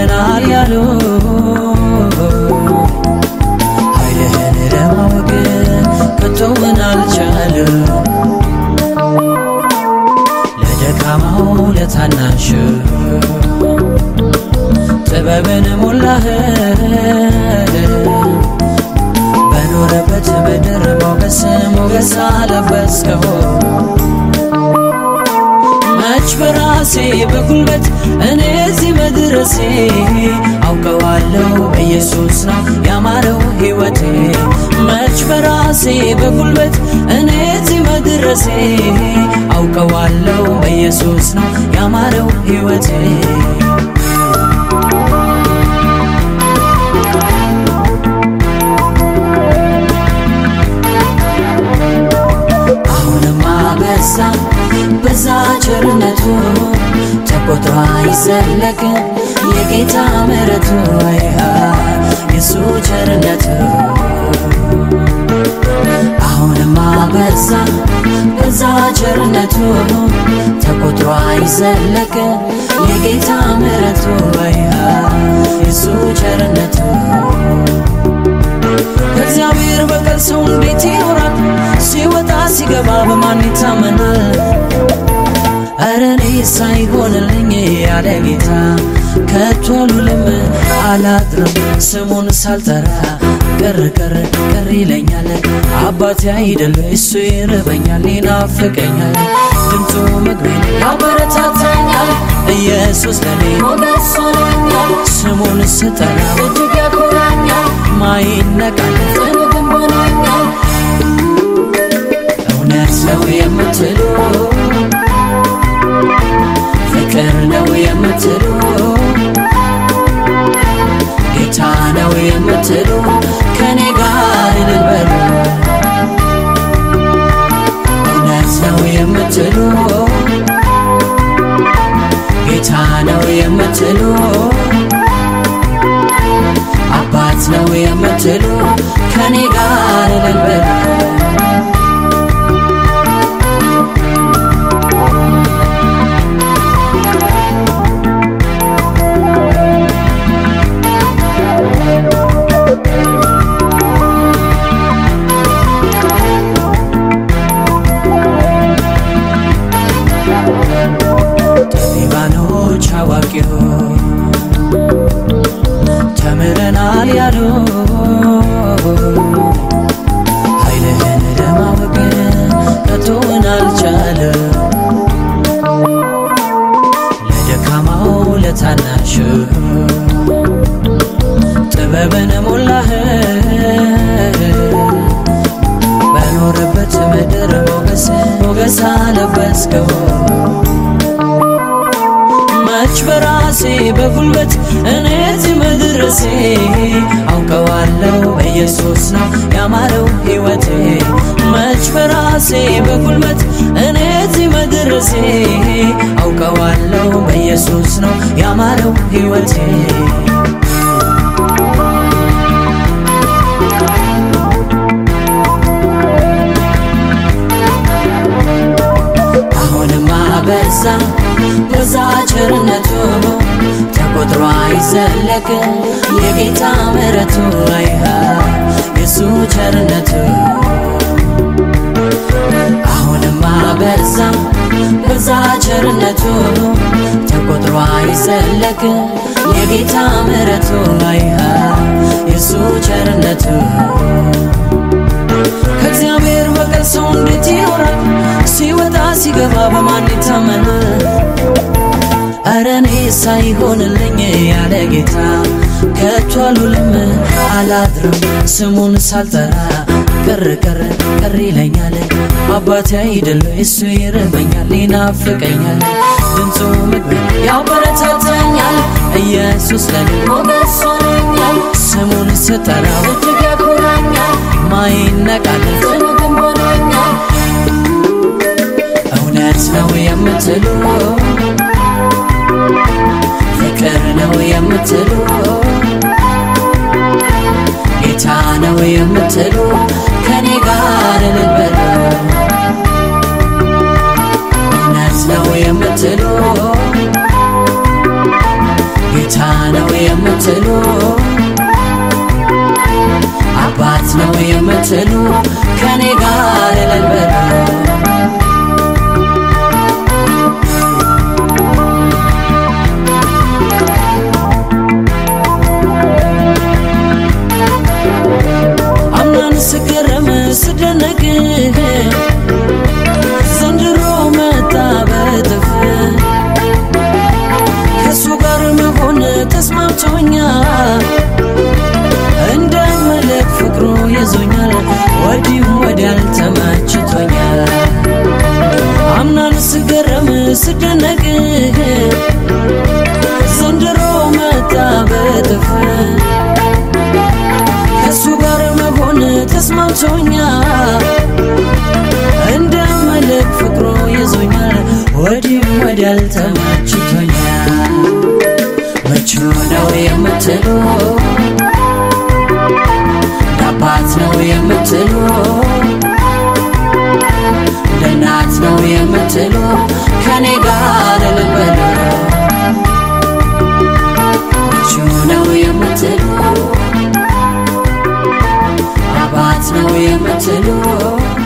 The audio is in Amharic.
ተምረናል ያሉ ኃይልህን ለማወቅ ከቶውን አልቻሉ ለደካማው ለታናሽ ጥበብን ሞላህ በኖረበት ምድር ሞገስ ሞገስ አለበስከው መች በራሴ በጉልበት እኔ እዚህ መድረሴ አውቀዋለሁ በኢየሱስ ነው ያማረው ሕይወቴ መች በራሴ በጉልበት እኔ እዚህ መድረሴ አውቀዋለሁ በኢየሱስ ነው ያማረው ሕይወቴ አሁንማ በዛ በዛ ቸርነቱ ተቆጥሮ አይዘለቅ የጌታ ምሕረቱ አይሃ የሱ ቸርነቱ አሁንማ በዛ በዛ ቸርነቱ ተቆጥሮ አይዘለቅ የጌታ ምሕረቱ አይሃ የሱ ቸርነቱ ከእግዚአብሔር በቀር ሰው እንዴት ይኖራል? ሲወጣ ሲገባ በማን ይታመናል? እረ እኔ ሳይሆንልኝ ያለ ጌታ ከቶ አልውልም አላድርም ስሙን ሳልጠራ ቅር ቅር ቅር ይለኛል። አባቴ አይደል እሱ ይርበኛል ይናፍቀኛል። ድምፁ ምግቤን ያበረታታኛል። ኢየሱስ ለኔ ሞገስ ሆኖኛል። ስሙን ስጠራ እጅግ ያኮራኛል። ማይነቃል ጽኑ ግንብ ሆኖኛል። እውነት ነው የምትሉ ፍቅር ነው የምትሉ ጌታ ነው የምትሉ ከኔ ጋር እልል በሉ። እውነት ነው የምትሉ ጌታ ነው የምትሉ አባት ነው የምትሉ ከኔ ጋር እልል በሉ። ጠቢባኖች አዋቂው ተምረናል ያሉ ኃይልህን ለማወቅ ከቶውን አልቻለ ለደካማው ለታናሽ ጥበብን ሞላህ በኖረበት ምድር ሞገስ ሞገስ አለበስከው መች በራሴ በጉልበት እኔ እዚህ መድረሴ አውቀዋለሁ በኢየሱስ ነው ያማረው ሕይወቴ መች በራሴ በጉልበት እኔ እዚህ መድረሴ አውቀዋለሁ በኢየሱስ ነው ያማረው ሕይወቴ አሁንማ በዛ በዛ ቸርነቱ ተቆጥሮ አይዘለቅ የጌታ ምሕረቱ አይሃ የሱ ቸርነቱ አሁንማ በዛ በዛ ቸርነቱ ተቆጥሮ አይዘለቅ የጌታ ምሕረቱ አይሃ የሱ ቸርነቱ ከእግዚአብሔር በቀር ሰው እንዴት ይኖራል? ሲወጣ ሲገባ በማን ይታመናል? እረ እኔ ሳይሆንልኝ ያለ ጌታ ከቶ አልውልም አላድርም ስሙን ሳልጠራ ቅር ቅር ቅር ይለኛል። አባቴ አይደል እሱ ይርበኛል ይናፍቀኛል። ድምፁ ምግብ ያበረታታኛል። ኢየሱስ ለኔ ሞገስ ሆኖኛል። ስሙን ስጠራው እጅግ ያኮራኛል። ማይነቃል ጽኑ ግንብ ሆኖኛል። እውነት ነው የምትሉ ፍቅር ነው የምትሉ ጌታ ነው የምትሉ ከኔ ጋር እልል በሉ። እውነት ነው የምትሉ ጌታ ነው የምትሉ አባት ነው የምትሉ ከኔ ጋር እልል በሉ አምናን ስገረም ስደነቅ ዘንድሮ መጣ በጥፍ ከእሱ ጋር መሆን ተስማምቶኛል እንደ መለክ ፍቅሩ ይዞኛል ወዲህም ወዲያል ተመችቶኛል አምናን ስገረም ስደነቅ ዘንድሮ መጣ በጥፍ ከእሱ ጋር መሆን ተስማምቶኛል እንደ መለክ ፍቅሩ ይዞኛል ወዲህም ወዲያል ተመችቶኛል ምቹ ነው የምትሉ አባት ነው የምትሉ እንደ እናት ነው የምትሉ ከኔ ጋር እልል በሉ ምቹ ነው የምትሉ አባት ነው የምትሉ